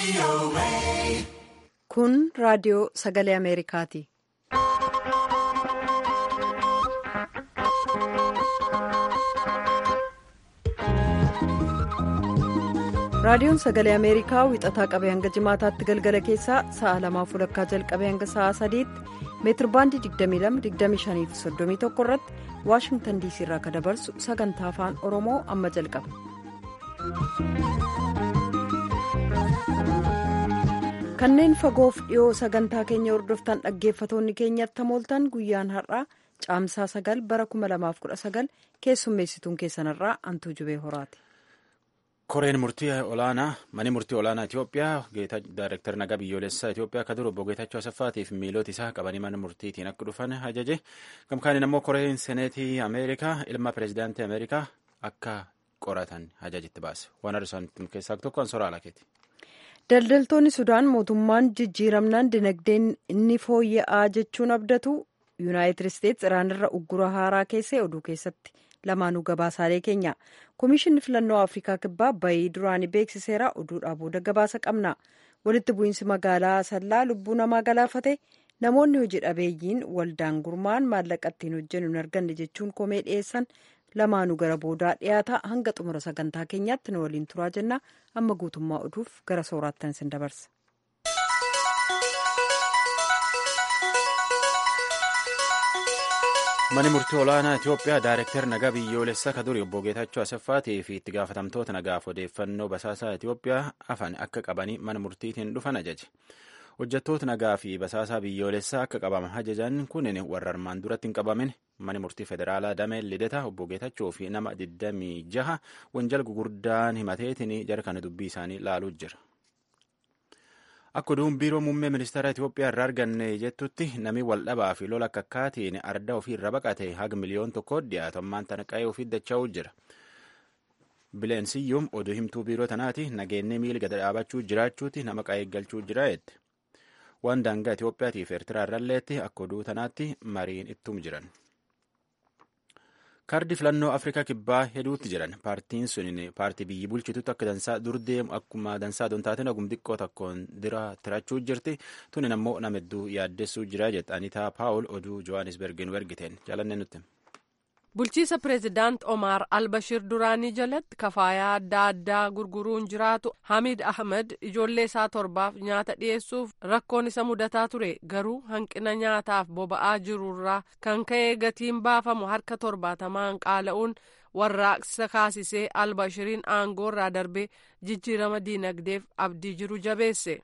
Kun raadiyoo sagalee Ameerikaati. Raadiyoon sagalee Ameerikaa wixataa qabee hanga jimaataatti galgala keessaa sa'a lamaaf walakkaa jalqabee hanga sa'a sadiitti meetirbaandii 22-25 fi 31 irratti waashingtan diisii irraa kan dabarsu sagantaa afaan oromoo amma jalqaba. kanneen fagoof dhiyoo sagantaa keenya hordoftan dhaggeeffatoonni keenyatti hamooltan guyyaan har'aa caamsaa 9 bara 2019 keessummeessituun keessanirraa antuu jubee horaati. koreen murtii olaanaa mani murtii olaanaa Itoophiyaa daayireektar nagaa biyyoolessaa Itoophiyaa akka dura obbo Geetachoo Asaffaatiif miilota isaa qabanii mana murtiitiin akka dhufan ajaje gamkaaniin ammoo koreen seneetii Ameerikaa ilma pireezidaantii Ameerikaa akka qoratan ajajitti baase waan har'isan keessaa tokko ansoraa alakeeti. Daldaltoonni Sudaan mootummaan jijjiiramnaan dinagdeen inni fooyya'aa jechuun abdatu Yuunaayitid Isteetsi Iraanirra uggura haaraa keessee oduu keessatti. lamaanuu gabaasaalee keenya komishinni filannoo afrikaa kibbaa bayii duraanii beeksiseera oduudhaa booda gabaasa qabna walitti bu'iinsi magaalaa sallaa lubbuu namaa galaafate namoonni hojii dhabeeyyiin waldaan gurmaan maallaqa ittiin hojjennu hin arganne jechuun komee dhiyeessan lamaanuu gara boodaa dhiyaata hanga xumura sagantaa keenyaatti nu waliin turaa jenna amma guutummaa oduuf gara sooraattan isin dabarsa. Mani murtii olaanaa Itoophiyaa daayireektar nagaa biyyoolessaa ka duri obbo Geetachoo Asaffaatii fi itti gaafatamtoota nagaaf odeeffannoo basaasaa Itoophiyaa afan akka qabanii mana murtiitiin dhufan ajaje. Hojjettoota nagaa fi basaasaa biyyoolessaa akka qabaman ajajan kunin warra armaan duratti hin qabamin mani murtii federaalaa damee lidata obbo Geetachoo fi nama 26 wanjal gugurdaan himateetiin jara kana dubbii isaanii laaluu jira. Akka oduun biiroo muummee ministeera Itoophiyaa irraa arganne jettutti namni waldhabaa fi lola akka akkaatiin arda ofii irra baqate haga miliyoon tokko dhiyaatu ammaan tana qa'ee ofii dacha'uu jira. Bileensiyyuum oduu himtuu biiroo tanaati nageenye miila gada dhaabachuu jiraachuuti nama qa'ee galchuu jira jette. Waan daangaa Itoophiyaatiif Eertiraa irralleetti akka oduu tanaatti mariin ittum jiran. kaardi filannoo afrikaa kibbaa hedduutti jiran paartiin sun paartii biyyi bulchitutti akka dansaa dur deemu akkuma dansaa don taateen ogum xiqqoo tokkoon dira tirachuu jirti tunin ammoo nama hedduu yaaddessuu jira jette anitaa paawul oduu johannesbergin ergiteen jaalanne nutti. bulchiisa pireezidaant omaar albashir duraanii jalatti kafaayaa adda addaa gurguruun jiraatu hamid ahmed ijoollee isaa torbaaf nyaata dhiyeessuuf rakkoon isa mudataa ture garuu hanqina nyaataaf boba'aa jirurraa kan ka'e gatiin baafamu harka torbaatamaan qaala'uun warraaqsa kaasisee albashiriin aangoorraa darbee jijjiirama diinagdeef abdii jiru jabeesse.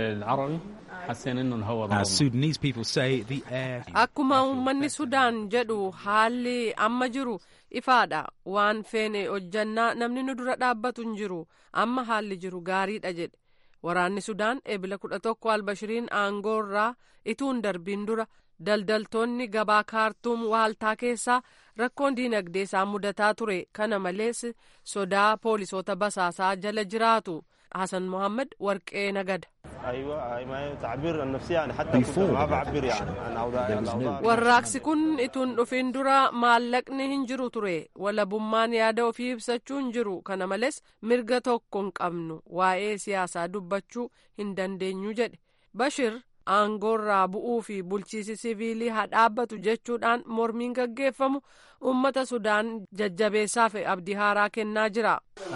akkuma uummanni sudaan jedhu haalli amma jiru ifaadha waan feene hojjannaa namni nu dura dhaabbatu hin jiru amma haalli jiru gaariidha jedhe waraanni sudaan eebila kudha tokko albashiriin aangoorraa ituun darbiin dura daldaltoonni gabaa kaartuum waaltaa keessaa rakkoon diinagdee isaan mudataa ture kana malees sodaa poolisoota basaasaa jala jiraatu hasan mohaammed warqee nagada. warraaqsi kun ituun dhufin dura maallaqni hin jiru ture walabummaan yaada ofii ibsachuu hin jiru kana malees mirga tokko hin qabnu waa'ee siyaasaa dubbachuu hin dandeenyu jedhe bashir aangoorraa bu'uu fi bulchiisi siviilii haa dhaabbatu jechuudhaan mormiin gaggeeffamu ummata sudaan jajjabeessaaf abdii haaraa kennaa jira.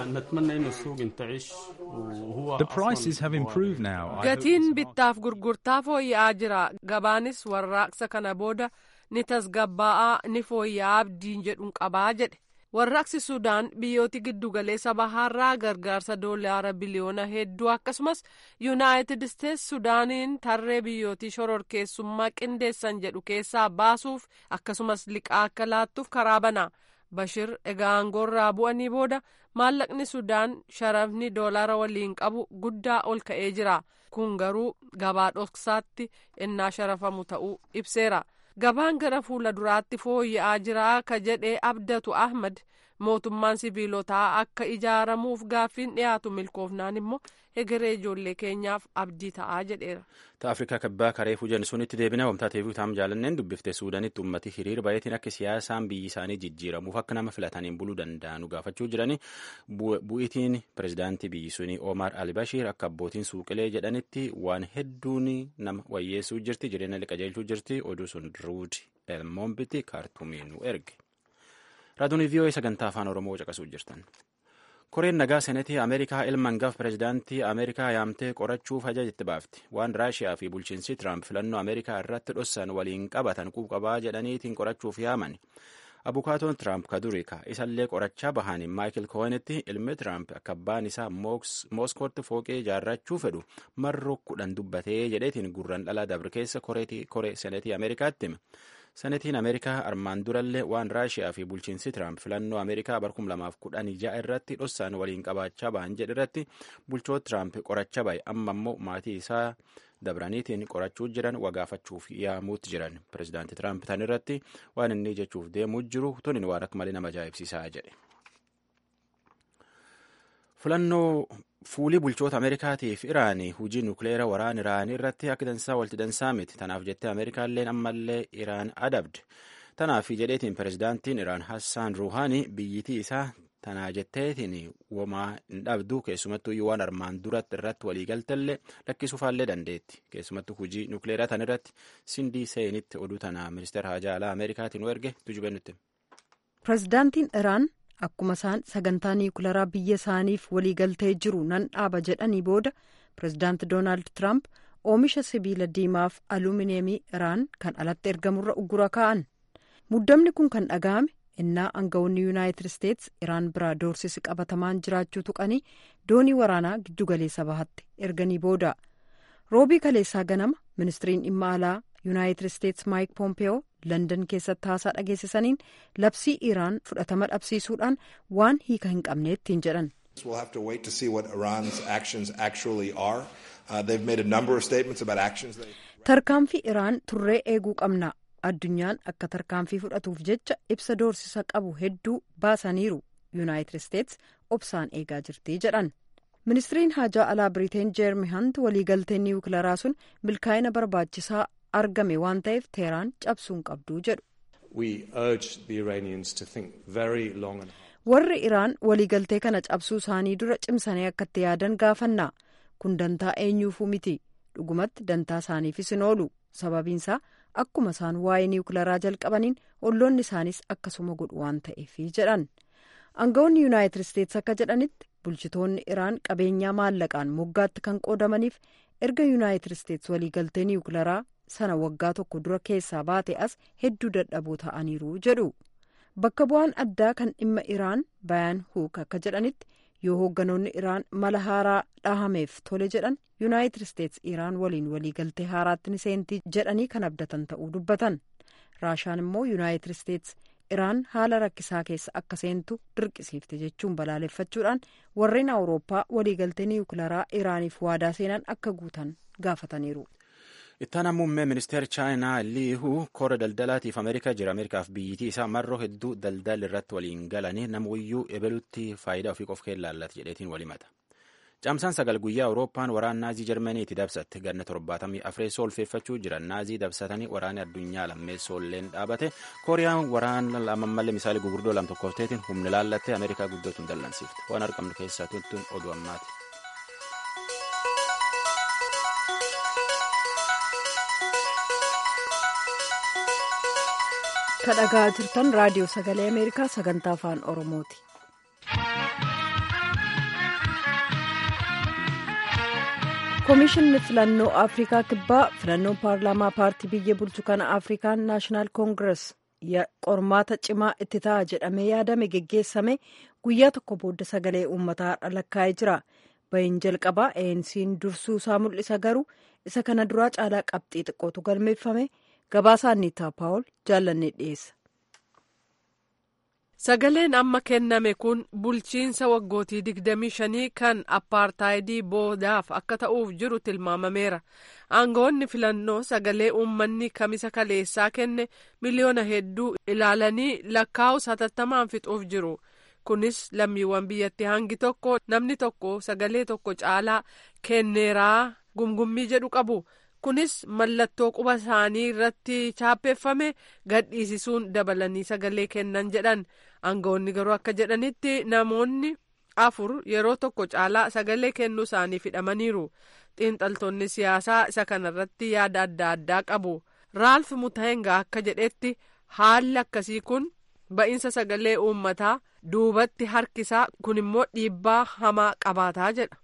gatiin bittaaf gurgurtaa fooyya'aa jira gabaanis warraaqsa kana booda ni tasgabbaa'aa ni fooyya'aa abdiin jedhuun qabaa jedhe. warraaqsi sudaan biyyooti giddugaleessa bahaarraa gargaarsa doolaara biliyoona hedduu akkasumas yuunaayitid isteetsi sudaaniin tarree biyyootii shororkeessummaa qindeessan jedhu keessaa baasuuf akkasumas liqaa akka laattuuf karaa bana bashir egaa aangoorraa bu'anii booda maallaqni sudaan sharafni doolaara waliin qabu guddaa ol ka'ee jira kun garuu gabaa dhoksaatti innaa sharafamu ta'uu ibseera. gabaan gara fuula duraatti fooyya'aa jira ka jedhe abdatu ahmad mootummaan sibiilotaa akka ijaaramuuf gaaffiin dhiyaatu milkoofnaan immoo egeree ijoollee keenyaaf abdii ta'aa jedheera. ta afrikaa kibbaa karee fujan sunitti deebina wamtaateef taam jaalanneen dubbifte suudanitti ummati hiriir bayetiin akka siyaasaan biyyi isaanii jijjiiramuuf akka nama filataniin buluu danda'anu gaafachuu jirani bu'itiin pirezidaantii biyyi sunii omar albashiir akka abbootiin suuqilee jedhanitti waan hedduun nama wayyeessuu jirti jireenya liqajeelchuu jirti oduu sun ruud elmoombitti kaartumiin nu erge raadiyoon vii'oo sagantaa afaan oromoo caqasuu jirtan. koreen nagaa senetii ameerikaa ilma hangafa pirezidaantii ameerikaa yaamtee qorachuuf ajajitti baafti waan raashiyaa fi bulchiinsi tiraamp filannoo ameerikaa irratti dhossan waliin qabatan quuqabaa jedhaniitiin qorachuuf yaaman abukaatoon tiraamp ka durii ka isallee qorachaa bahaniin maayikil koowenitti ilmi tiraamp akka abbaan isaa mooskootti fooqee ijaarrachuu fedhu marroo kudhan dubbatee jedheetiin gurran dhalaa dabre keessa koree senetii ameerikaatti hime senetiin ameerikaa armaan durallee waan raashiyaa fi bulchiinsi tiraamp filannoo ameerikaa bar 2016 irratti dhossaan waliin qabaachaa bahan jedhe irratti bulchoota tiraamp qorachaa bahe amma immoo maatii isaa dabraniitiin qorachuu jiran wagaafachuuf yaamuutti jiran pirezidaanti tiraamp tan irratti waan inni jechuuf deemuu jiru tunin waan akka malee nama ajaa'ibsiisaa jedhe. filannoo fuulii bulchoota ameerikaatiif iraanii hujii nukleera waraana iraanii irratti akka dansaa walti dansaa miti tanaaf jettee ameerikaalleen ammallee iraan adabde tanaaf jedheetiin pirezidaantiin iraan hassaan ruuhaanii biyyitii isaa tanaa jetteetiin womaa hin dhabdu keessumattuu waan armaan duratti irratti waliigaltellee lakkisuufaallee dandeetti keessumattuu hujii nukleeraa tan irratti sindii seenitti oduu tanaa ministeera haajaa alaa ameerikaatiin erge tujubee nutti. pirezidaantiin iraan akkuma isaan sagantaa niwukilaraa biyya isaaniif waliigaltee jiru nan dhaaba jedhanii booda pirezidaanti doonaald tiraamp oomisha sibiila diimaaf alumineemii iraan kan alatti ergamurra uggura kaa'an muddamni kun kan dhaga'ame innaa aangawoonni yuunaayitid isteets iraan biraa doorsisi qabatamaan jiraachuu tuqanii doonii waraanaa giddugaleessa bahatte erganii booda roobii kaleessaa ganama ministiriin dhimma alaa yuunaayitid isteets maayik poompeyoo landan keessatti haasaa dhageessisaniin labsii iraan fudhatama dhabsiisuudhaan waan hiika hin qabne ittiin jedhan. tarkaanfii iraan turree eeguu qabna addunyaan akka tarkaanfii fudhatuuf jecha ibsa doorsisa qabu hedduu baasaniiru yuunaayitid isteets obsaan eegaa jirti jedhan. ministiriin haajaa alaa biriteen jeermi hant waliigalteen niwukilaraa sun milkaa'ina barbaachisaa argame waan ta'eef teeraan cabsuun qabduu jedhu. warri iraan waliigaltee kana cabsuu isaanii dura cimsanii akka itti yaadan gaafannaa kun dantaa eenyuufuu miti dhugumatti dantaa isaaniifis hin oolu sababiinsaa akkuma isaan waa'ee niwukilaraa jalqabaniin olloonni isaanis akkasuma godhu waan ta'eef jedhan aangawoonni yuunaayitid isteets akka jedhanitti bulchitoonni iraan qabeenyaa maallaqaan moggaatti kan qoodamaniif erga yuunaayitid isteets waliigaltee niwukilaraa sana waggaa tokko dura keessaa baate as hedduu dadhaboo ta'aniiru jedhu bakka bu'aan addaa kan dhimma iraan bayaan huuk akka jedhanitti yoo hoogganoonni iraan mala haaraa dhahameef tole jedhan yuunaayitid isteets iraan waliin waliigaltee haaraatti ni seentii jedhanii kan abdatan ta'uu dubbatan raashaan immoo yuunaayitid isteets iraan haala rakkisaa keessa akka seentu dirqisiifte jechuun balaaleffachuudhaan warreen awurooppaa waliigaltee niwukilaraa iraaniif waadaa seenan akka guutan gaafataniiru. ittaan muummee ministeera chaayinaa liihuu koora daldalaatiif ameerikaa jira ameerikaaf biyyitii isaa marroo hedduu daldal irratti waliin galanii namuyyuu ebelutti faayidaa ofii qof kee laallata jedheetiin walimata caamsaan sagal guyyaa awurooppaan waraan naazii jarmaniiti dabsatte ganna torbaatamii afreessoo olfeeffachuu jiran naazii dabsatanii waraanni addunyaa lammeessoolleen dhaabate kooriyaan waraana lamammallee misaalii gurguddoo lam tokkofteetiin humni laallattee ameerikaa guddootuun dallansiifte waan argamne keessaa tuttuun oduu ammaati. kadhagaa jirtan raadiyoo sagalee ameerikaa sagantaa afaan oromooti. koomishinni filannoo afrikaa kibbaa filannoon paarlaamaa paartii biyya bulchu kana afrikaan naashinaal koongirees qormaata cimaa itti ta'a jedhamee yaadame geggeessame guyyaa tokko booda sagalee uummataa lakkaa'ee jira bahin jalqabaa ANC'n dursuu isaa mul'isa garuu isa kana duraa caalaa qabxii xiqqootu galmeeffame gabaasaa anniitaa paawul jaallannee dhiyeessa. Sagaleen amma kenname kun bulchiinsa waggootii digdamii shanii kan appaartaayidii boodaaf akka ta'uuf jiru tilmaamameera. Aangawoonni filannoo sagalee uummanni kamisa kaleessaa kenne miliyoona hedduu ilaalanii lakkaa'u hatattamaan fixuuf jiru. kunis lammiiwwan biyyattii hangi tokko namni tokko sagalee tokko caalaa kenneeraa gumgummii jedhu qabu kunis mallattoo quba isaanii irratti chaappeeffame gadhiisisuun dabalanii sagalee kennan jedhan aangawoonni garuu akka jedhanitti namoonni afur yeroo tokko caalaa sagalee kennuu isaanii hidhamaniiru xiinxaltoonni siyaasaa isa kanarratti yaada adda addaa qabu raalf mutahenga akka jedhetti haalli akkasii kun ba'iinsa sagalee uummataa duubatti harkisaa kun immoo dhiibbaa hamaa qabaataa jedha.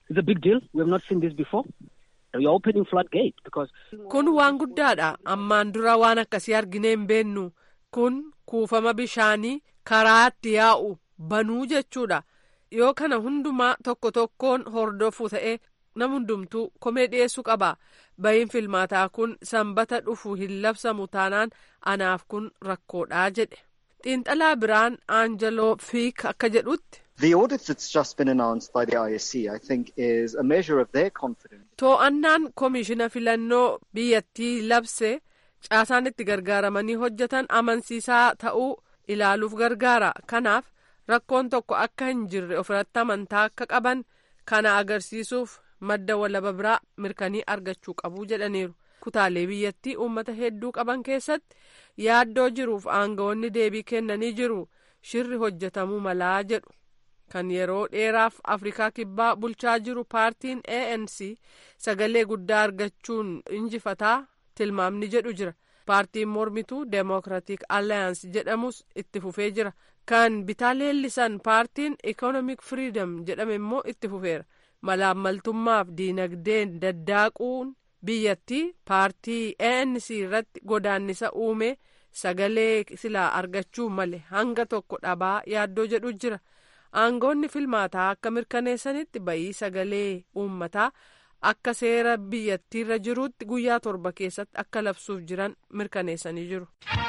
kun waan guddaadha ammaan dura waan akkasii arginee hin beennu kun kuufama bishaanii karaatti yaa'u banuu jechuudha yoo kana hundumaa tokko tokkoon hordofu ta'e nama hundumtuu komee dhiyeessuu qaba ba'iin filmaataa kun sanbata dhufu hin labsamu taanaan anaaf kun rakkoodhaa jedhe xiinxalaa biraan aanjaloo fiik akka jedhutti. The audit that's just been announced by the ISC, I think, is a measure of their confidence. To'annaan koomishina filannoo biyyattii labse caasaan itti gargaaramanii hojjetan amansiisaa ta'uu ilaaluuf gargaara. Kanaaf rakkoon tokko akka hin jirre ofirratti amantaa akka qaban kana agarsiisuuf madda walaba biraa mirkanii argachuu qabu jedhaniiru. Kutaalee biyyattii uummata hedduu qaban keessatti yaaddoo jiruuf aangawoonni deebii kennanii jiru. Shirri hojjetamuu malaa jedhu. kan yeroo dheeraaf afrikaa kibbaa bulchaa jiru paartiin anc sagalee guddaa argachuun injifataa tilmaamni jedhu jira paartiin mormituu deemokiraatik alliyaans jedhamus itti fufee jira kan bitaa leellisan paartiin ikonomik firiidam jedhame immoo itti fufeera malaammaltummaaf diinagdeen daddaaquun biyyattii paartii anc irratti godaannisa uume sagalee silaa argachuu male hanga tokko dhabaa yaaddoo jedhu jira. aangoonni filmaataa akka mirkaneessanitti ba'ii sagalee uummataa akka seera biyyattiirra jiruutti guyyaa torba keessatti akka labsuuf jiran mirkaneessanii jiru.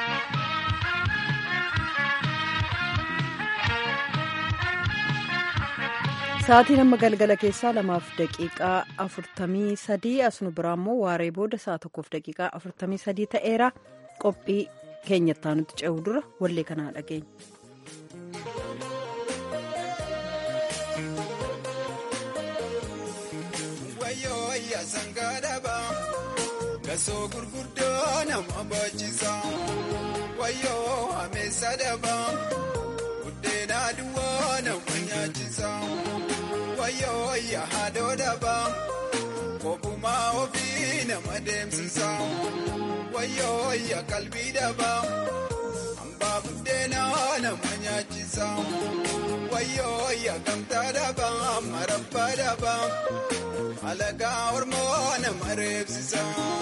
Sa'aatiin amma galgala keessaa lamaaf daqiiqaa afurtamii sadii asnu biraa immoo waaree booda sa'a tokkoof daqiiqaa afurtamii sadii ta'eera qophii keenyattaa nuti ce'u dura wallee kanaa dhageenya. Gasoo gurguddoo nama baachisa wayyoo ameessa dabaa buddeena duwwaa nama nyaachisa wayyoo yaadoo dabaa kophumaa ofii nama deemsisa wayyoo ya qalbii dabaa hambaa buddeena nama nyaachisa wayyoo ya gamtaa dabaa marabbaa dabaa. alagaa ormoo nama reebsisa.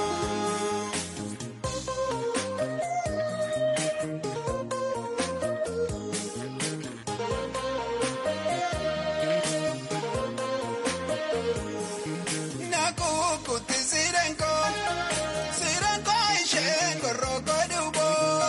Nakukutti sirenko sirenko isheen gorroko duubo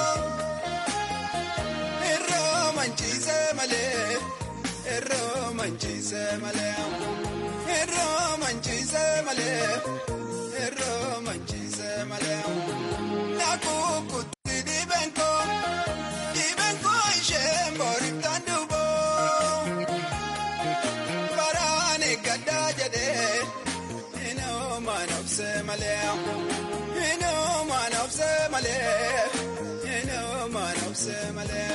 irroo manchiise malee irroo manchiise malee. Irroo manchiise malee irroo manchiise malee nakukutti dibenko dibenko isheen booriftaan duuboo baraan eeggaddaa jedhee inoo maan obsee malee inoo maan obsee malee inoo maan obsee malee.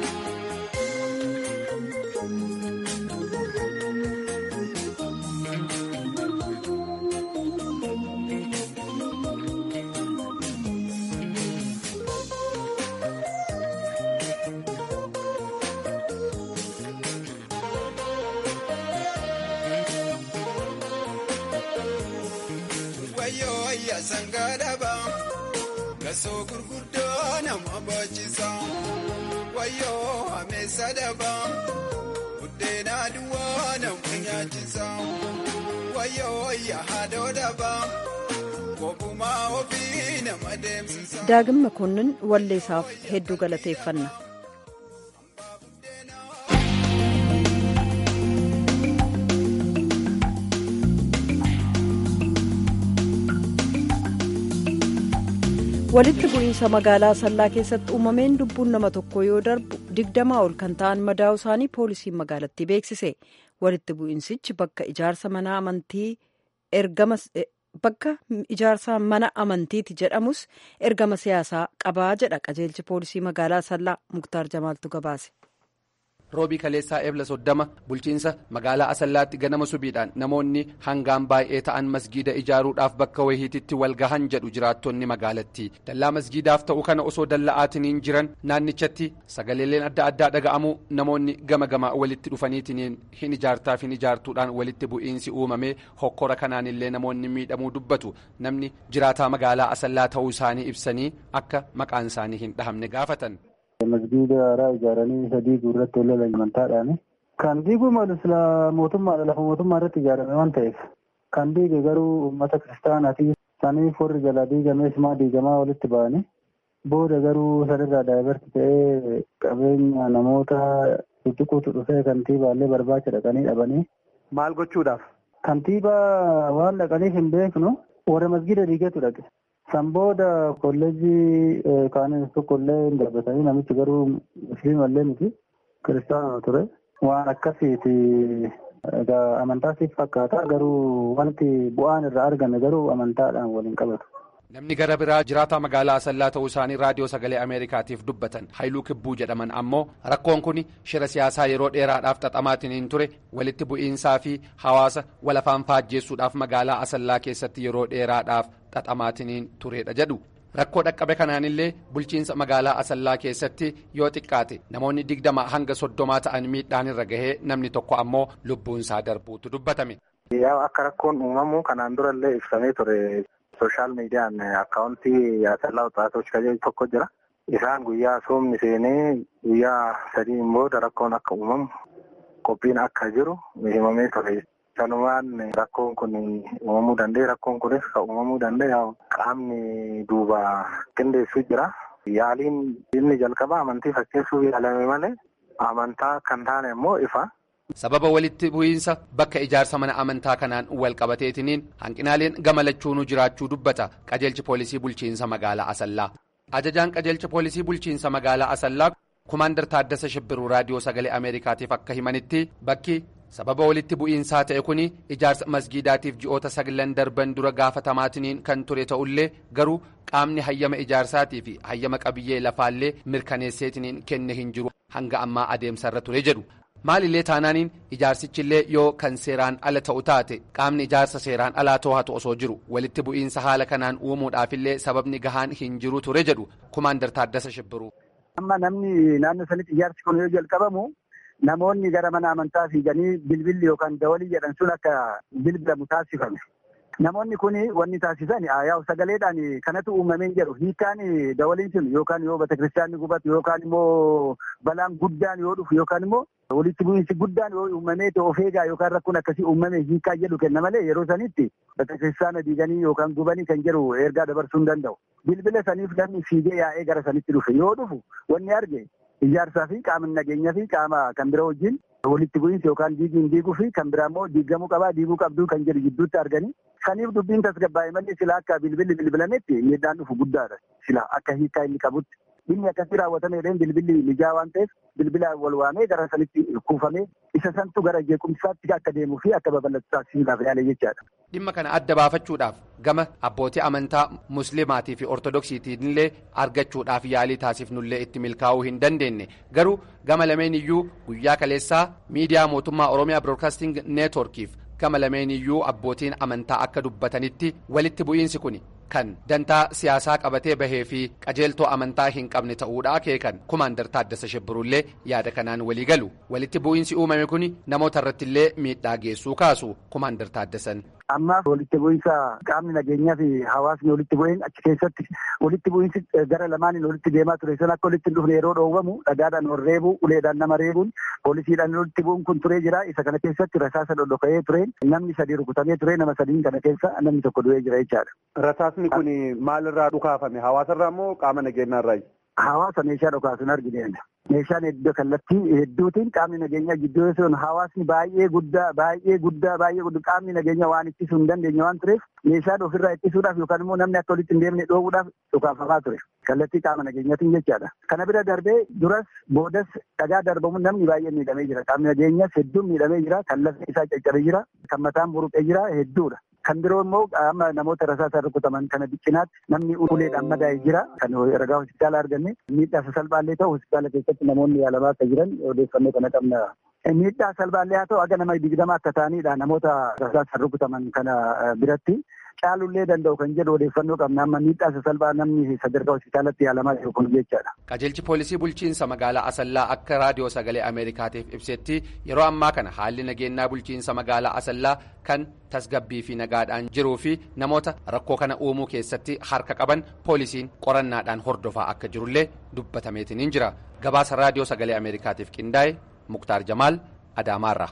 sangadaba gasoo gurguddoo nama baachisa wayyoo ameessa daba buddeena duwwaa nama nyaachisa wayyoo yaadoo daba kophumaa ofii nama deemsisa. daagim makoonnin walleessaaf hedduu galateeffanna. walitti bu'iinsa magaalaa asallaa keessatti uumameen lubbuun nama tokko yoo darbu digdamaa ol kan ta'an madaa'u isaanii poolisiin magaalattii beeksise walitti bu'insichi bakka ijaarsa mana amantii ergama bakka ijaarsa mana amantiiti jedhamus ergama siyaasaa qabaa jedha qajeelchi poolisii magaalaa sallaa muktaar jamaaltu gabaase. roobii kaleessaa eebla soddama bulchiinsa magaalaa asallaatti ganama subiidhaan namoonni hangaan baay'ee ta'an masgiida ijaaruudhaaf bakka wayiititti wal gahan jedhu jiraattonni magaalattii dallaa masgiidaaf ta'u kana osoo dalla'aatiniin jiran naannichatti sagaleeleen adda addaa dhaga'amuu namoonni gama gama walitti dhufaniitiniin hin ijaartaaf hin ijaartuudhaan walitti bu'iinsi uumamee hokkora kanaanillee namoonni miidhamuu dubbatu namni jiraataa magaalaa asallaa ta'uu isaanii ibsanii akka maqaan isaanii hin dhahamne gaafatan. masgiida haaraa ijaaranii sadii guurratti wal lolan amantaadhaani. Kan diiguu malu sila mootummaadha lafa mootummaa irratti ijaarame waan ta'eef kan diige garuu uummata kiristaanaati. Saniif warri jala diigamees maa diigamaa walitti ba'anii booda garuu sanirraa daayibarti ta'ee qabeenya namoota tuttuquutu dhufee kantiibaallee barbaacha dhaqanii dhabanii. Maal gochuudhaaf? Kantiibaa waan dhaqaniif hin beeknu warra masgiida diigeetu dhaqe. San booda kolleejjii kaanis tokkollee hin darbatanii namichi garuu musliimallee miti kiristaanuma ture. Waan akkasiiti egaa amantaasiif fakkaata garuu wanti bu'aan irraa argame garuu amantaadhaan waliin qabatu. Namni gara biraa jiraataa magaalaa Asallaa ta'uu isaanii raadiyoo sagalee Ameerikaatiif dubbatan Haayiluu Kibbuu jedhaman ammoo rakkoon kun shira siyaasaa yeroo dheeraadhaaf xaxamaatiin ture walitti bu'iinsaa fi hawaasa walafaan faajjeessuudhaaf magaalaa Asallaa keessatti yeroo dheeraadhaaf xaxamaatiin turedha jedhu. Rakkoo dhaqqabe kanaanillee bulchiinsa magaalaa Asallaa keessatti yoo xiqqaate namoonni digdama hanga soddomaa ta'an miidhaan irra gahee namni tokko ammoo lubbuunsaa darbuutu dubbatame. Akka rakkoon uumamu kanaan durallee ibsamee ture. sooshaal miidiyaan akkaawuntii Asallaa Wixaatoች kajeelu tokko jira. Isaan guyyaa soomni seenee guyyaa sadiin booda rakkoon akka uumamu qophiin akka jiru himamee ture. Sanumaan rakkoon kun uumamuu danda'e. Rakkoon kunis kan uumamuu danda'e qaamni duuba qindeessu jira. Yaaliin inni jalqaba amantii fakkeessuuf yaalame malee amantaa kan taane immoo ifa. sababa walitti bu'iinsa bakka ijaarsa mana amantaa kanaan wal qabateetiniin hanqinaaleen gama lachuunuu jiraachuu dubbata qajeelchi poolisii bulchiinsa magaalaa asallaa ajajaan qajeelcha poolisii bulchiinsa magaalaa asallaa kumaandar taaddasa shibbiruu raadiyoo sagalee ameerikaatiif akka himanitti bakki sababa walitti bu'iinsaa ta'e kun ijaarsa masgiidaatiif ji'oota saglan darban dura gaafatamaatiniin kan ture ta'ullee garuu qaamni hayyama ijaarsaatii fi hayyama qabiyyee lafaallee mirkaneesseetiniin kenne hin jiru hanga ammaa adeemsarra ture jedhu. maalillee taanaaniin ijaarsichillee yoo kan seeraan ala ta'u taate qaamni ijaarsa seeraan alaa to'atu osoo jiru walitti bu'iinsa haala kanaan uumuudhaafillee sababni gahaan hin jiru ture jedhu kumaandar taaddasa shibbiruu. amma namni naannoo sanitti ijaarsi kun yoo jalqabamu namoonni gara mana amantaa fiiganii bilbilli yookaan dawalii jedhan sun akka bilbilamu taasifame. Namoonni kun wanni taasisan yaa'u sagaleedhaan kanatu uumameen jedhu hiikaan dawaliin sun yookaan yoo betekiristaanni gubatu yookaan immoo balaan guddaan yoo dhufu yookaan immoo walitti bu'iinsi guddaan yoo uumamee of eegaa yookaan rakkoon akkasii uumame hiikaa jedhu kenna malee yeroo sanitti betekiristaana diiganii yookaan gubanii kan jedhu ergaa dabarsuu hin danda'u. Bilbila saniif namni fiigee yaa'ee gara sanitti dhufe yoo dhufu wanni arge ijaarsaa fi qaama nageenyaa fi qaama kan bira wajjin walitti bu'iinsi yookaan diigiin diiguu fi kan biraa immoo diigamuu qabaa diiguu qabduu kan jedhu gidduutti arganii saniif dubbiin tasgabbaa'e malee sila akka bilbilli bilbilametti miidhaan dhufu guddaadha sila akka hiikaa inni qabutti. Inni akkasii raawwatameedhaan bilbilli mijaa waan ta'eef bilbila wal waamee gara sanitti kuufamee isa santu gara jeequmsaatti akka deemuu fi akka babal'atu taasisuudhaaf yaale jechaadha. Dhimma kana adda baafachuudhaaf gama abbootii amantaa muslimaatii fi ortodoksiitiinillee argachuudhaaf yaalii taasifnullee itti milkaa'uu hin dandeenye garuu gama lameen iyyuu guyyaa kaleessaa miidiyaa mootummaa oromiyaa biroodkaasting neetworkiif gama lameen iyyuu abbootiin amantaa akka dubbatanitti walitti bu'iinsi kun kan dantaa siyaasaa qabatee bahee fi qajeeltoo amantaa hin qabne ta'uudha akeekan kumaandar taaddasa shibbiruullee yaada kanaan walii galu walitti bu'iinsi uumame kun namoota irrattillee miidhaa geessuu kaasu kumaandar taaddasan. Ammaaf walitti bu'iinsa qaamni nageenyaa fi hawaasni walitti bu'een achi keessatti walitti bu'iinsi gara lamaaniin walitti deemaa ture san akka walitti hin dhufne yeroo dhoowwamu dhagaadhaan wal reebuu uleedhaan nama reebuun poolisiidhaan walitti bu'uun kun turee jira isa kana keessatti rasaasa dhodhoka'ee ture namni sadii rukutamee ture nama sadiin kana keessa namni tokko du'ee jira jechaadha. Rasaasni kun maalirraa dhukaafame hawaasarraa moo qaama nageenyaarraayi? Hawaasa meeshaa dhokaasu hin argine. meeshaan iddoo kallattii hedduutiin qaamni nageenyaa gidduu sun hawaasni baay'ee guddaa baay'ee guddaa baay'ee guddaa qaamni nageenyaa waan ittisuu hin dandeenye waan tureef meeshaan ofirraa ittisuudhaaf yookaan immoo namni akka walitti hin deemne dhoowwuudhaaf dhukaafamaa ture kallattii qaama nageenyaatiin jechaadha. Kana bira darbee duras boodas dhagaa darbamuun namni baay'ee miidhamee jira qaamni nageenyaas hedduun miidhamee jira kan lafti isaa caccabee jira kan mataan buruqee jira hedduudha. Kan biroo immoo amma namoota rasaasaan rukutaman kana biccinaatti namni uleedhaan madaa'ee jira kan ragaa hospitaala arganne miidhaa sasalphaallee ta'u hospitaala keessatti namoonni yaalamaa akka jiran odeeffannoo kana qabna. Miidhaa salphaallee haa ta'u aga nama digdama akka ta'anidha namoota rasaasaan rukutaman kana biratti caalullee danda'u kan jedhu odeeffannoo qabna amma miidhaa sasalphaa namni sadarkaa hospitaalatti yaalamaa jiru kun jechaadha. Qajeelchi poolisii bulchiinsa magaalaa Asallaa akka raadiyoo sagalee Ameerikaatiif ibsetti yeroo ammaa kana haalli nageenyaa bulchiinsa magaalaa Asallaa kan tasgabbii fi nagaadhaan jiruu fi namoota rakkoo kana uumuu keessatti harka qaban poolisiin qorannaadhaan hordofaa akka jirullee dubbatameetiin jira. Gabaasa raadiyoo sagalee Ameerikaatiif qindaa'e Muktaar Jamaal Adaamaarra.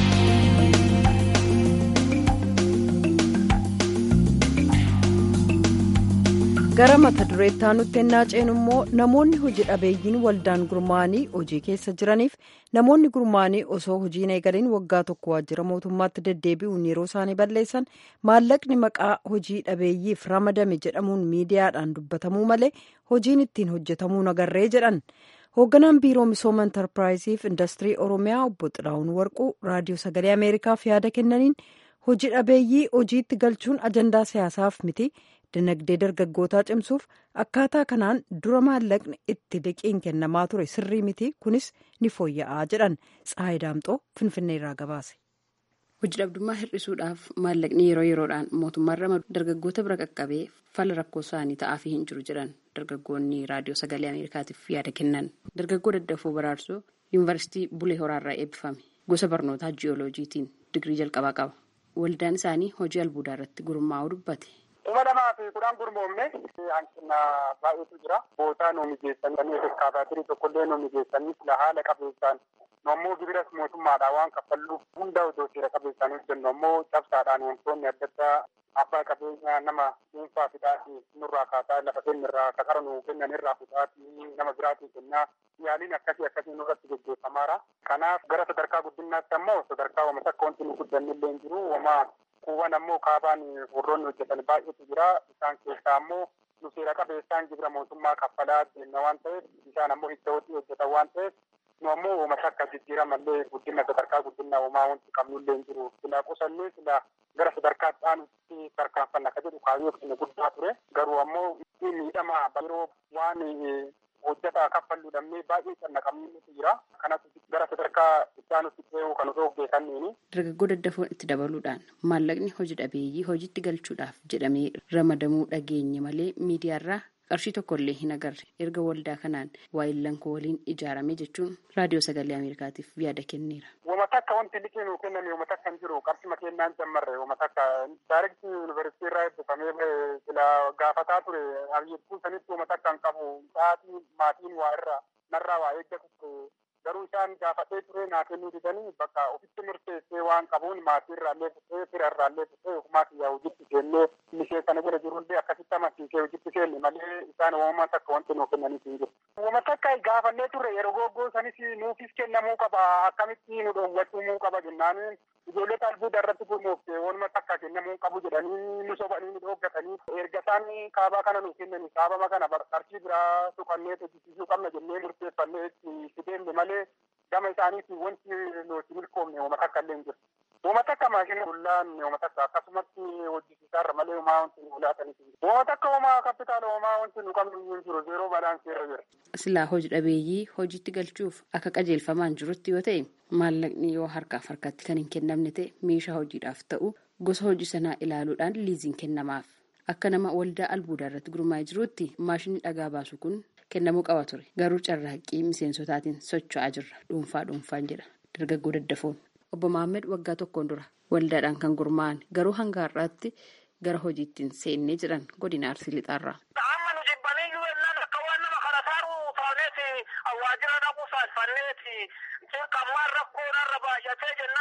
gara mata dureetti aanutti ennaa ceenu immoo namoonni hojii dhabeeyyiin waldaan gurmaa'anii hojii keessa jiraniif namoonni gurmaa'anii osoo hojiin eegaliin waggaa tokko waajjira mootummaatti deddeebi'uun yeroo isaanii balleessan maallaqni maqaa hojii dhabeeyyiif ramadame jedhamuun miidiyaadhaan dubbatamuu malee hojiin ittiin hojjetamuu nagarree jedhan hoogganaan biiroo misooma intarpiraayiziif indastirii oromiyaa obbo xilaa'uun warquu raadiyoo sagalee ameerikaaf yaada kennaniin hojii dhabeeyyii hojiitti galchuun ajandaa siyaasaaf miti. dinagdee dargaggootaa cimsuuf akkaataa kanaan dura maallaqni itti liqiin kennamaa ture sirrii miti kunis ni fooyya'aa jedhan tsaayi daamxoo finfinnee irraa gabaase. hojii dhabdummaa hir'isuudhaaf maallaqni yeroo yeroodhaan mootummaan ramadu dargaggoota bira qaqqabee fala rakkoo isaanii ta'aafii hin jiru jedhan dargaggoonni raadiyoo sagalee ameerikaatiif yaada kennan dargaggoo daddafoo baraarsoo yuunivarsiitii bulee horaarraa eebbifame gosa barnootaa jiyooloojiitiin digirii jalqabaa qaba waldaan isaanii hojii albuudaa irratti gurmaa'uu dubbate. kuma lamaa fi kudhan gurmoomne hanqina baay'eetu jira. Bootaa nu mijeessanii eskaavaatirii tokkollee nu mijeessanii sila haala qabeessaan nu ammoo gibiras mootummaadhaan waan kaffalluuf hunda otoo seera qabeessaan hojjennu ammoo cabsaadhaan wantoonni adda addaa abbaa qabeenyaa nama dhuunfaa fidhaati nurraa kaasaa lafa kennirraa kakara nu kennan irraa fudhaati nama biraatii kennaa yaaliin akkasii akkasii nurratti gaggeeffamaara. Kanaaf gara sadarkaa guddinaatti ammoo sadarkaa wama takka wanti nu guddannillee hin jiru wamaa kuuwwan ammoo kaabaan warroonni hojjetan baay'eetu jira isaan keessaa ammoo nu seera qabeessaan gibira mootummaa kaffalaa deemna waan ta'eef isaan ammoo itti hojii hojjetan waan ta'eef nu ammoo uummata akka jijjiiramallee guddina sadarkaa guddinaa uumaa wanti qabnullee hin jiru sila qusannee sila gara sadarkaa dhaanutti tarkaanfanna akka jedhu kaayyoo keenya guddaa ture garuu ammoo miidhama yeroo waan hojjetaa kaffalluu dhabnee baay'ee cannaqamnutu jira kanas gara sadarkaa ittaanutti dhiyoo kan osoo hojjetanneeni. Dargaggoo daddafoon itti dabaluudhaan maallaqni hojii dhabeeyyii hojiitti galchuudhaaf jedhamee ramadamuu dhageenye malee miidiyaarraa qarshii tokkollee hin agarre erga waldaa kanaan waayillan waliin ijaarame jechuun raadiyoo sagalee ameerikaatiif yaada kenneera. Wama takka wanti liqii nuu kenname wama takka hin jiru qarshima kennaan jammarre wama takka daayirektii yuunivarsiitii irraa eebbifamee sila gaafataa ture abiyyeettuu sanitti wama takka hin qabu sa'aatii maatiin waa irraa narraa waa eeggatu garuu isaan gaafadhee ture naa kennuu didanii bakka ofitti murteessee waan qabuun maatii irraallee fudhee fira irraallee fudhee ofumaa kiyyaa hojiitti seennee mishee sana jala jirullee akkasitti amansiisee hojiitti seenne malee isaan uumamaa takka wanti nuu kennaniif hin jiru. Uuma takka gaafannee turre yeroo goggoo sanis nuufis kennamuu qaba akkamitti nu dhoowwachuu qaba jennaan ijoollee albuuda irratti gurmoofte waanuma takka kennamuu qabu jedhanii nu sobanii nu dhooggatanii erga isaan kaabaa kana nu kennanii kaabama kana qarshii biraa tuqannee hojjechiisuu qabna jennee murteeffannee itti deemne malee gama isaaniitiin wanti nuti milkoomne uuma takka illee hin jiru. Uuma takka maashina bullaan uuma takka akkasumatti hojjisiisaarra malee uumaa wanti nu laataniif hin jiru. Uuma takka uumaa kapitaala uumaa wanti nu qabnu hin jiru zeeroo balaansii irra jira. Silaa hojii dhabeeyyii hojiitti galchuuf akka qajeelfamaan jirutti yoo ta'e maallaqni yoo harkaaf harkatti kan hin kennamne ta'e meeshaa hojiidhaaf ta'u gosa hojii sanaa ilaaluudhaan liiziin kennamaaf. Akka nama waldaa albuudaa irratti gurmaa'ee jirutti maashinni dhagaa baasu kun kennamuu qaba ture garuu carraaqqii miseensotaatiin socho'aa jirra dhuunfaa dhuunfaan jedha dargaggoo daddafoon obbo Maammed waggaa tokkoon dura waldaadhaan kan gurmaa'an garuu hanga har'aatti gara hojiittiin seennee jedhan godina arsii lixaarraa. amma nu jibbaniyyuu ennaan akka waan nama kana taaruu taaneeti waajjira dhaquu saalfanneeti qammaan rakkoo narra baay'atee jennaan anin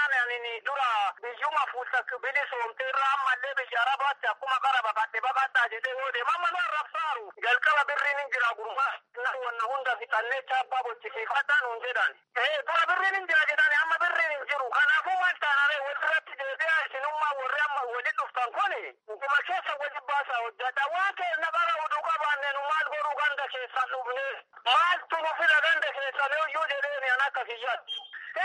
dura biyyuma fuusa bilisoomte irraa ammallee biyya arabaatti akkuma qara baqadhe baqadhaa jedhee yoo deema mana arrabsaaru jalqaba birriin hin jira gurmaa wanna hunda fixannee chaappaa bochisiifadhaa nuun jedhan dura birriin hin jira jedhani amma birriin hin jiru kanaafuu maal taanare walirratti deebi'aa isinummaa warri amma wali dhuftan kuni dhuma keessa wali baasaa hojjata waan keessa qara oduu qabaanne nu maal godhuu ganda keessan dhufne maaltu nu fida ganda keessan iyyuu jedheeni an akka kiyyaatti.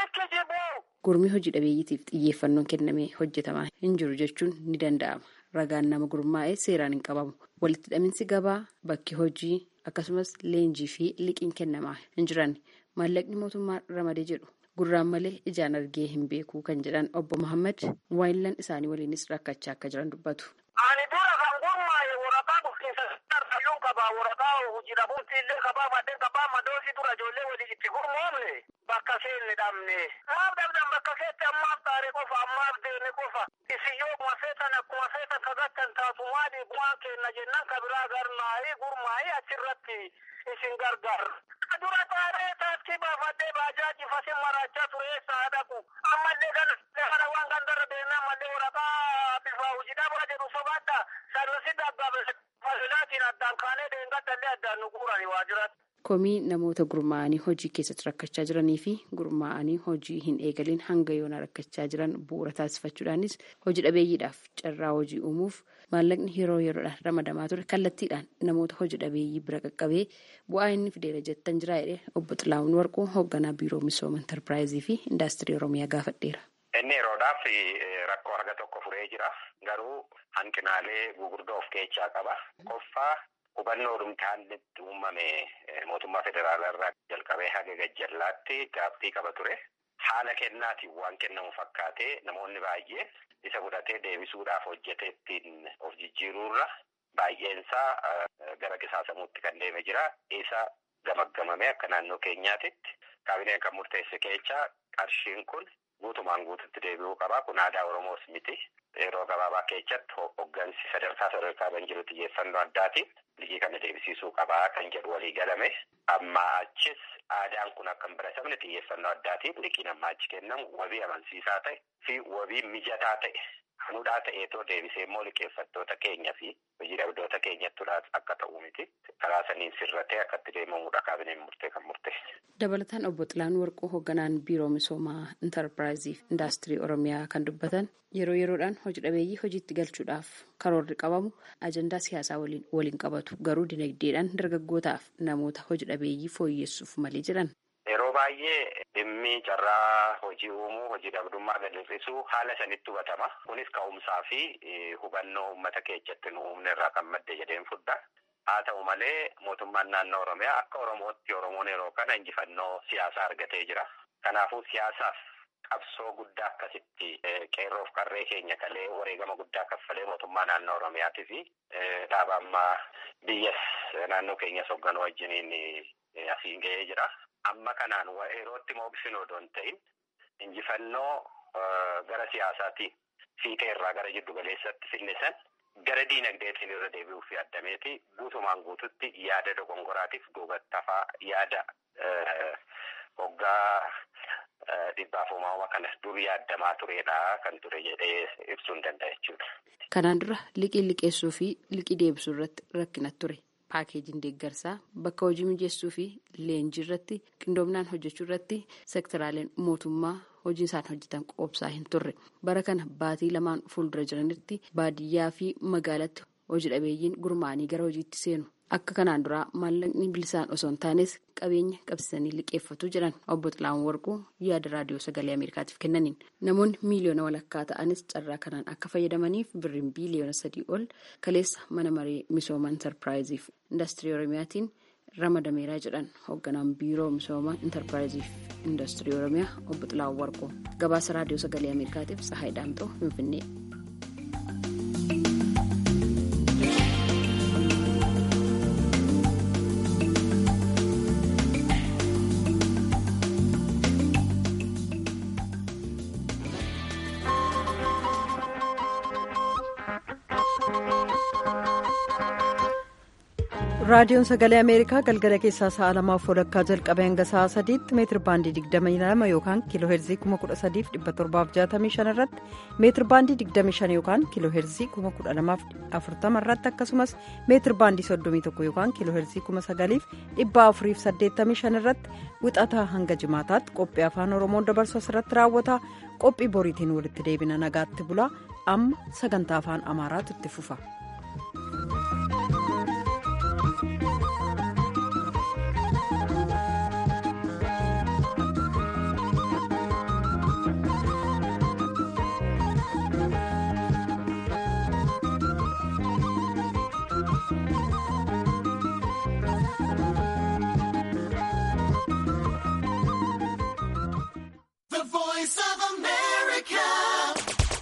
Gurmii hojii dhabeeyyiitiif xiyyeeffannoon kennamee hojjetamaa hin jiru jechuun ni danda'ama. Ragaan nama gurmaa'ee seeraan hin qabamu. Walitti hidhaminsi gabaa, bakki hojii akkasumas leenjii fi liqiin kennamaa hin jiran maallaqni mootummaa ramadee jedhu gurraan malee ijaan argee hin beeku kan jedhan obbo Muhammad waayillan isaanii waliinis rakkachaa akka jiran dubbatu. Ani dura kan gurmaa'e waraqaa bulchiinsa sararayyuu qabaa waraqaa hojii dhabuutti illee qabaa maddeen qabaa madoosi dura ijoollee walii itti gurmoomne bakka seenne dhabne. Maaf dhabdan bakka keetti ammaaf taare qofa ammaaf deeme qofa. Isiyyoo kuma feetan akkuma feetan kagattan taatu maali bu'aan kenna jennaan ka biraa garmaa'ii gurmaa'ii achirratti isin gargaar. Dura taaree taaksii baafadhee baajaaji fasin maraachaa ture eessa dhaqu. Ammallee kana kana waan gandarra deemee ammallee waraqaa bifa hojii dhabaa jedhu sobaadha. Sarvisi dabbabe fasilaatiin addaan kaanee deengadhallee addaan nu guurani waajjiratti. komii namoota gurmaa'anii hojii keessatti rakkachaa jiranii fi gurmaa'anii hojii hin eegaliin hanga yoona rakkachaa jiran bu'uura taasifachuudhaanis hojii dhabeeyyiidhaaf carraa hojii uumuuf maallaqni yeroo yeroodhaan ramadamaa ture kallattiidhaan namoota hojii dhabeeyyii bira qaqqabee bu'aa inni fideera jettan jira jedhee obbo Xilaawun Warquu hoogganaa biiroo misooma intarpiraayizii fi indaastirii oromiyaa gaafadheera. Inni yeroodhaaf rakkoo harka tokko furee jira garuu hanqinaalee gugurdoo of keessaa qaba. Qoffaa hubannoo dhumtaanni uumame mootummaa federaalaa irraa jalqabee haga gajjallaatti gaaffii qaba ture. Haala kennaatiin waan kennamu fakkaatee namoonni baay'een isa fudhatee deebisuudhaaf hojjetee ittiin of jijjiiruurra baay'eensaa gara qisaasamuutti kan deeme jira. Isa gamaggamame akka naannoo keenyaatitti kaabineen kan murteesse keessaa qarshiin kun guutumaan guututti deebi'uu qaba. Kun aadaa Oromoos miti. Yeroo gabaabaa keessatti hooggansi sadarkaa sadarkaa kan jiru xiyyeeffannoo addaatiin liqii kana deebisiisuu qabaa kan jedhu walii galame. Amma achis aadaan kun akka hin baratamne xiyyeeffannoo addaatiin liqiin amma achi kennamu wabii amansiisaa ta'e fi wabii mijataa ta'e hanudhaa ta'eetoo deebisee immoo liqeeffattoota keenya fi hojii dhabdoota keenyattuudhaas akka ta'u miti. Karaa saniin sirratee akka itti deemamudha kaabineen murtee kan murteesse. Dabalataan obbo Xilaan Warquu hoogganaan biiroo misoomaa intarpiraayizii fi indaastirii oromiyaa kan dubbatan yeroo yeroodhaan hojii dhabeeyyii hojiitti galchuudhaaf karoorri qabamu ajandaa siyaasaa waliin waliin qabatu garuu dinagdeedhaan dargaggootaaf namoota hojii dhabeeyyii fooyyessuuf malee jiran. Yeroo baay'ee dhimmi carraa hojii uumuu hojii dhabdummaa gad hir'isuu haala sanitti hubatama. Kunis ka'umsaa fi hubannoo uummata keessatti nu uumne irraa kan madde jedheen fudha. Haa ta'u malee mootummaan naannoo Oromiyaa akka Oromootti Oromoon yeroo kana injifannoo siyaasaa argatee jira. Kanaafuu siyaasaaf qabsoo guddaa akkasitti qeerroof qarree keenya kalee wareegama guddaa kaffalee mootummaa naannoo Oromiyaatii fi dhaaba ammaa biyyas naannoo keenyas hoogganuu wajjiniin asiin ga'ee jira. Amma kanaan yerootti mooqsinu odoo hin ta'in injifannoo gara siyaasaatiin fiixee irraa gara jiddu galeessatti finne san gara diinagdeetiin irra deebi'uuf yaadameeti guutumaan guututti yaada dogongoraatiif duubattafaa yaada hoggaa dhibbaaf uumama kanas dur yaadamaa turedha kan ture jedhee ibsuu hin danda'a jechuudha. Kanaan dura liqii liqeessuu fi liqii deebisuu irratti rakkina ture. Paakeejiin deeggarsaa bakka hojii mijeessuu fi leenjii irratti qindoominaan hojjechuu irratti sektoraaleen mootummaa hojii isaan hojjetan qoobsaa hin turre. Bara kana baatii lamaan fuuldura jiranitti baadiyyaa fi magaalatti hojii dhabeeyyiin gurmaa'anii gara hojiitti seenu. Akka kanaan duraa maallaqni bilisaan osoo hin taanes qabeenya qabsiisanii liqeeffatu jedhan obbo Xilaawun Warquu yaada raadiyoo sagalee Ameerikaatiif kennaniin namoonni miiliyoona walakkaa ta'anis carraa kanaan akka fayyadamaniif birriin biiliyoona sadii ol kaleessa mana maree misooma intarpiraayiziif indaastirii oromiyaatiin ramadameeraa jedhan hoogganaan biiroo misooma intarpiraayiziif indaastirii oromiyaa obbo Xilaawun Warquu gabaasa raadiyoo sagalee Ameerikaatiif Sahaay Daamxoo Finfinnee. raadiyoon sagalee ameerikaa galgala keessaa sa'a lamaaf walakkaa jalqabee hanga sa'a sadiitti meetir baandii 22 yookaan kiiloo heerzii 13765 irratti meetir baandii 25 yookaan kiiloo heerzii 12040 irratti akkasumas meetir baandii 31 yookaan kiiloo heerzii 9485 irratti wixataa hanga jimaataatti qophii afaan oromoon dabarsu asirratti raawwata qophii boriitiin walitti deebina nagaatti bulaa amma sagantaa afaan amaaraatu itti fufa.